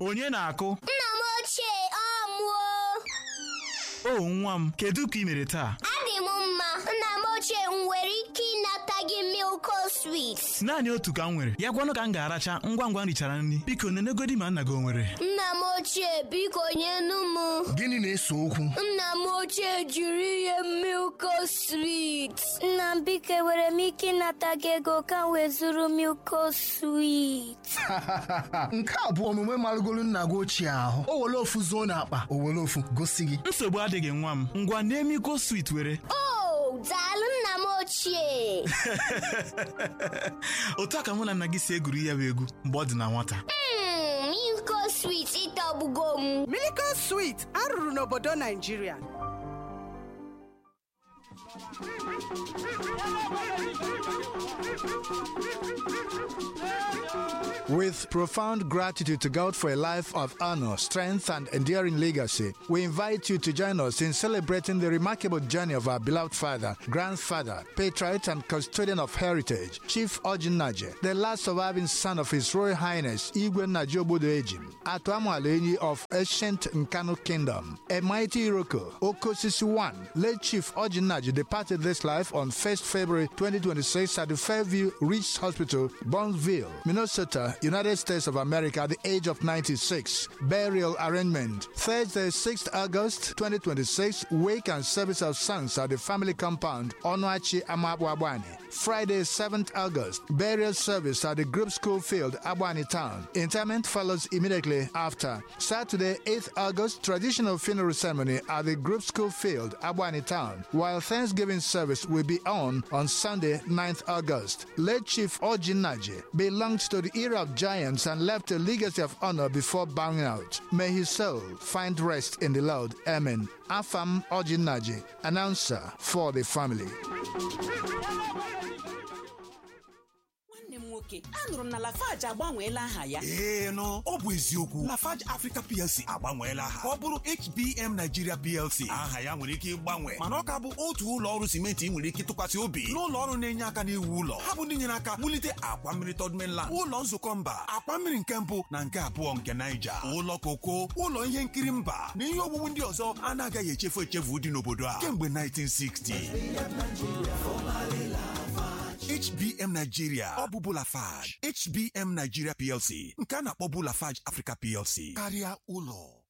onye na-akụ Nna m ochie ọ mụọ o nwa m kedu ka ị mere taa adị m mma nna m ochie m nwere ike ịnata gị milko swit naanị otu ka m nwere ya gwanụ ka m ga-aracha ngwa ngwa m richara nri biko nenegodi ma nna gị o nwere nna m ochie biko nyenu m Gịnị na-ese okwu? nna m ochie jiri ihe milko swit nna m biko enwere m ike ịnata gị ego ka m wee zụrụ milko swit Nke a bụ omume marụgolu nna gị ochie ahụ. O were ofu zuo n'akpa, o were ofu gosi gị. nsogbu adịghị nwa m ngwa na-emiko swit were o daalụ nna m ochie otu a ka mụ na nna gị si egwuri ya bụ egwu mgbe ọ dị na nwata Mm, milko swit ịtọgbugo m Miliko Sweet arụrụ n'obodo Naijiria With profound gratitude to God for a life of honor, strength, and enduring legacy, we invite you to join us in celebrating the remarkable journey of our beloved father, grandfather, patriot, and custodian of heritage, Chief Ojin Naje, the last surviving son of His Royal Highness Igwe Najobodo Ejim, Atuamualenyi of ancient Nkanu Kingdom, a mighty Iroko, Okosisi I, late Chief Ojin Naje departed this life on 1st February 2026 at the Fairview Reach Hospital, Burnsville, Minnesota, United States of America at the age of 96. Burial arrangement Thursday, 6th August 2026, wake and service of sons at the family compound, Onoachi Amabwabwani. Friday, 7th August, burial service at the group school field, Abwani Town. Interment follows immediately after. Saturday, 8th August, traditional funeral ceremony at the group school field, Abwani Town, while Thanksgiving service will be on on Sunday, 9th August. Late Chief Ojin Naji belonged to the era of giants and left a legacy of honor before bowing out. May his soul find rest in the Lord. Amen. Afam Ojin Naji, announcer for the family. nwanne m nwoke anụrụ m na lafaji agbanweela aha ya ee nụ ọ bụ eziokwu lafarge africa plc agbanweela aha ka ọ bụrụ hbm nigeria plc aha ya nwere ike ịgbanwe mana ọ ka bụ otu ụlọ ọrụ simenti ị nwere ike tụkwasị obi n'ụlọ ọrụ na-enye aka n'iwu ụlọ ha bụ ndị nyere aka wulite akwa mmiri third mainland ụlọ nzukọ mba akwa mmiri nke mbụ na nke abụọ nke naija ụlọ koko ụlọ ihe nkiri mba na ihe owuwu ndị ọzọ anaghị echefu echefu dị n'obodo a kemgbe 1960 HBM Nigeria ọ bụ Bulafage HBM Nigeria PLC nke a na-akpọ Bulafage Africa PLC karịa ụlọ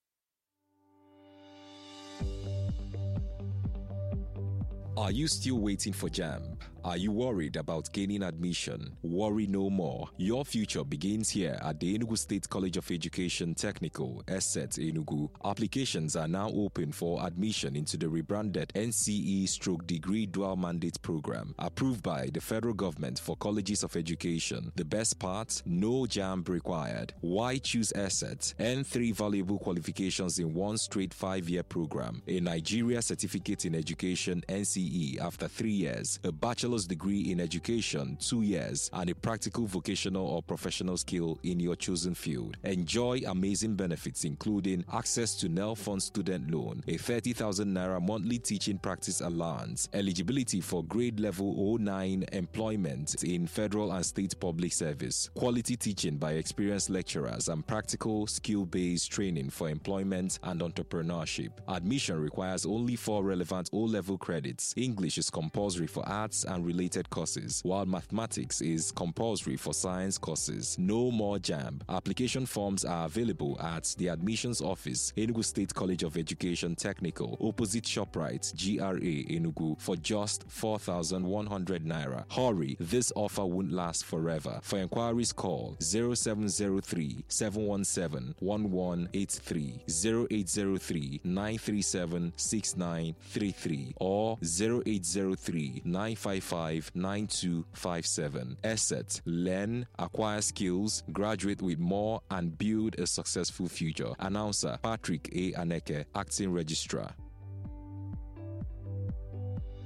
Are you still waiting for JAMB? Are you worried about gaining admission? Worry no more. Your future begins here at the Enugu State College of Education Technical, ESSET Enugu. Applications are now open for admission into the rebranded NCE stroke degree dual mandate program approved by the federal government for colleges of education. The best part? No JAMB required. Why choose ESSET? Earn three valuable qualifications in one straight five year program. A Nigeria Certificate in Education NCE after three years, a bachelor's degree in education two years, and a practical vocational or professional skill in your chosen field. Enjoy amazing benefits including access to NEL Fund student loan, a 30,000 naira monthly teaching practice allowance, eligibility for grade level 09 employment in federal and state public service, quality teaching by experienced lecturers, and practical skill based training for employment and entrepreneurship. Admission requires only four relevant O level credits. English is compulsory for arts and related courses, while mathematics is compulsory for science courses. No more JAMB. Application forms are available at the admissions office, Enugu State College of Education Technical, opposite ShopRite, GRA Enugu, for just 4,100 naira. Hurry, this offer won't last forever. For inquiries, call 0703 717 1183, 0803 937 6933, or 0803 955 9257. Asset, learn, acquire skills, graduate with more, and build a successful future. Announcer Patrick A. Aneke, Acting Registrar.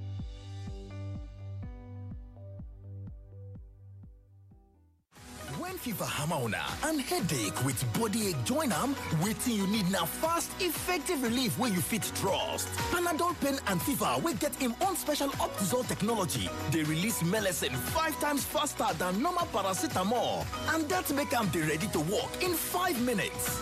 When fever hammer una and headache with body ache join am wetin you need na fast effective relief wey you fit trust panadol pain and fever wey get im own special optizol technology dey release melecine five times faster than normal paracetamol and dat make am dey ready to work in five minutes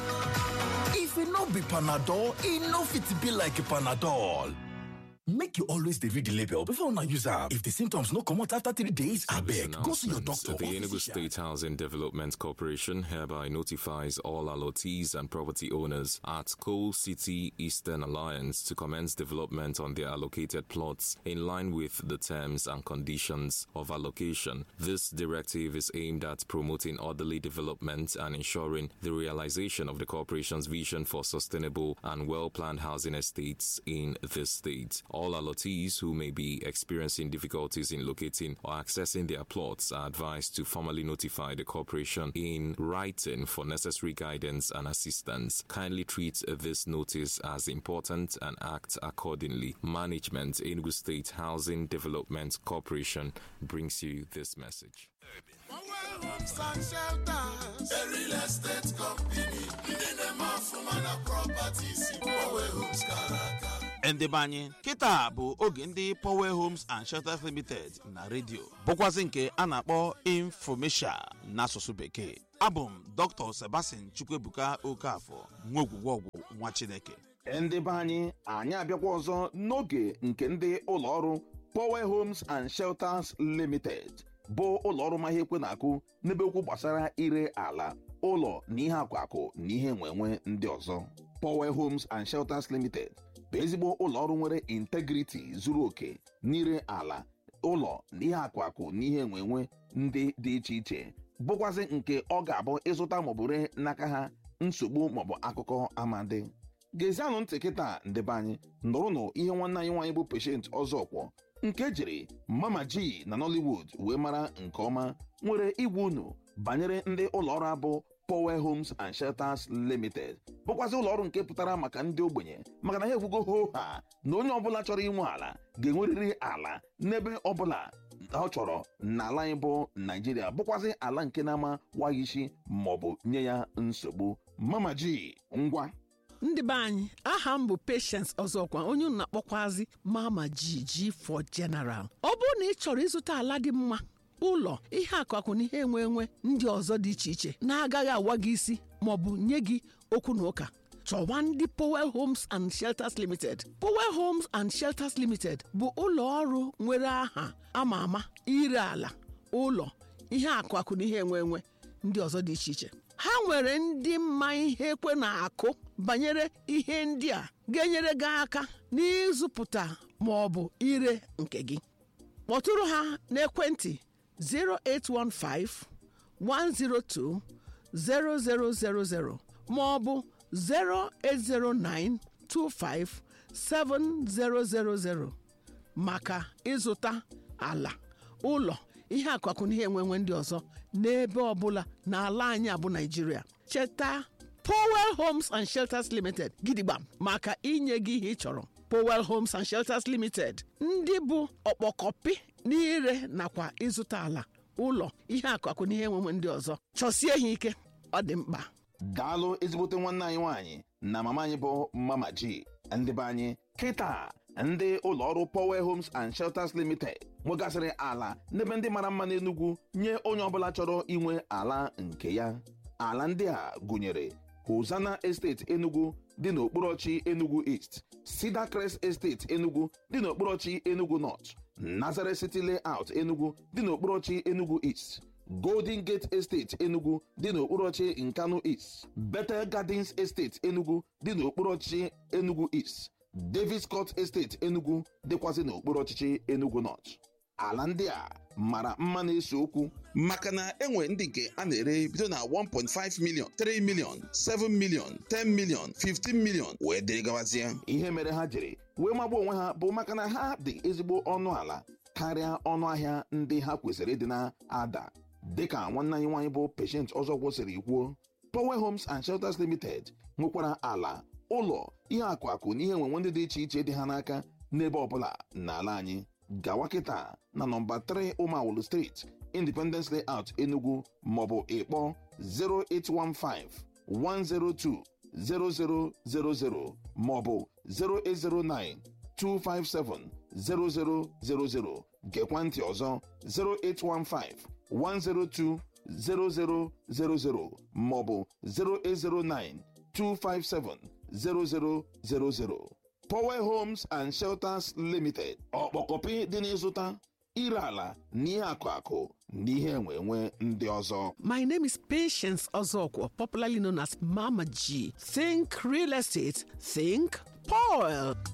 if e no be panadol e no fit be like panadol make you always dey read the label before una use am if the symptoms no comot after three days abeg go see your doctor The or Enugu physician. State Housing Development Corporation hereby notifies all allottees and property owners at Coal City Eastern Alliance to commence development on their allocated plots in line with the terms and conditions of allocation. This directive is aimed at promoting orderly development and ensuring the realization of the corporation's vision for sustainable and well planned housing estates in this state. All allottees who may be experiencing difficulties in locating or accessing their plots are advised to formally notify the corporation in writing for necessary guidance and assistance. Kindly treat this notice as important and act accordingly. Management Enugu State Housing Development Corporation brings you this message. Homes and shelters. A real estate company. Ndị na-eme ọfụma na properties. Power Homes kara aka. ndị be anyị kịta bụ oge ndị power homes and shelters limited na redio bụkwazị nke a na-akpọ infomesia n'asụsụ bekee abụ m dr sebastian chukwuebuka okafọ nwa ogwugwe ọgwụ nwa chineke ndị be anyị anyị abịakwa ọzọ n'oge nke ndị ụlọọrụ power homes and shelters limited bụ ụlọọrụ ma ihe ekwe na-akụ n'ebe okwu gbasara ire ala ụlọ na ihe akwakụ na ihe enwenwe ndị ọzọ power homes and shelters limited bụ ezigbo ụlọọrụ nwere integrity zuru oke n'ire ala ụlọ na ihe akwakụ na ihe enwenwe ndị dị iche iche bụkwazị nke ọ ga-abụ ịzụta maọbụ ree n'aka ha nsogbu maọbụ akụkọ amadi gezianụ ntị kịta ndebe anyị nụrụnụ ihe nwanne anyị nwaanyị bụ peshent ọzọkwọ nke jiri mama ji na nollywood wee mara nke ọma nwere igwe unu banyere ndị ụlọọrụ abụ power homes and shelters limited bụkwazị ụlọọrụ nke pụtara maka ndị ogbenye maka na ha ekwugo ho ha na onye ọbụla chọrọ inwe ala ga-enwerịrị ala n'ebe ọbụla ọ chọrọ n'ala anyị bụ naijiria bụkwazị ala nke na-ama waghị isi maọbụ nye ya nsogbu mama ji ngwa ndị be anyị aha m bụ patience ọzọkwa onye unu na-akpọkwazi mama jiji for general ọ bụrụ na ị chọrọ ịzụta ala dị mma ụlọ ihe akụakụ na ihe enwe enwe ndị ọzọ dị iche iche na-agaghị awa gị isi maọbụ nye gị okwu na ụka chọwa ndị Powell Homes and Shelters Limited Powell Homes and Shelters Limited bụ ụlọ ọrụ nwere aha ama ama ire ala ụlọ ihe akụakụ na ihe enwe enwe ndị ọzọ dị iche iche ha nwere ndị mma ihe ekwe na-akụ banyere ihe ndị a ga-enyere gị aka n'ịzụpụta ma ọ bụ ire nke gị kpọtụrụ ha n'ekwentị 0815 102 0000 ma ọ bụ 0809 25 7000 maka ịzụta ala ụlọ ihe akụakụ na ihe enwenwe ndị ọzọ n'ebe ọbụla n'ala anyị abụ naijiria cheta powell homes and shelters limited gidigba maka inye gị ihe ị chọrọ powell homes and shelters limited ndị bụ ọkpọkọpị n'ire nakwa ịzụta ala ụlọ ihe akụakụ na ihe enwenwe ndị ọzọ chọsie ha ike ọ dị mkpa daalụ ezigbote nwanne anyị nwaanyị na mama anyị bụ mama ji ndị be anyị kịta ndị ụlọọrụ power homes and shelters limited nwegasịrị ala n'ebe ndị mara mma n'enugwu nye onye ọbụla chọrọ inwe ala nke ya ala ndị a gụnyere hosana estate enugu dị n'okporochi enugu east cedar crest estate enugu dị n'okporochi enugu north nazareth city layout enugu dị n'okporochi enugu east golden gate estate enugu dị n'okporochi nkanu east bethel gardens estate enugu dị n'okporochi enugu east davis court estate enugu dịkwazị n'okpuru ọchịchị enugu north ala ndị a mara mma na-ese okwu maka na enwe ndị nke a na-ere bido na 1.5 million 3 million 7 million 10 million 15 million wee dịrị gabazie ihe mere ha jiri wee magba onwe ha bụ maka na ha dị ezigbo ọnụ ala karịa ọnụ ahịa ndị ha kwesịrị ịdị na-ada dịka nwanne anyị nwaanyị bụ patient ọzọ kwụsịrị kwuo power homes and shelters limited nwekwara ala ụlọ ihe akụ akụ na ihe enwenwe ndị dị iche iche dị ha n'aka n'ebe ọbụla n'ala anyị gawa kịta na nọmba 3 ụmụawụlụ street independence layout enugu maọbụ ịkpọ 0815 102 0000 maọbụ 0809 257 0000 gekwa ntị ọzọ 0815 102 0000 maọbụ 0809 257 0000 Power Homes and Shelters Limited ọkpọkọpị dị n'ịzụta ire ala na ihe akụ akụ na ihe enwe enwe ndị ọzọ My name is Patience Ozokwo, popularly known as Mama G. Think real estate, think Paul.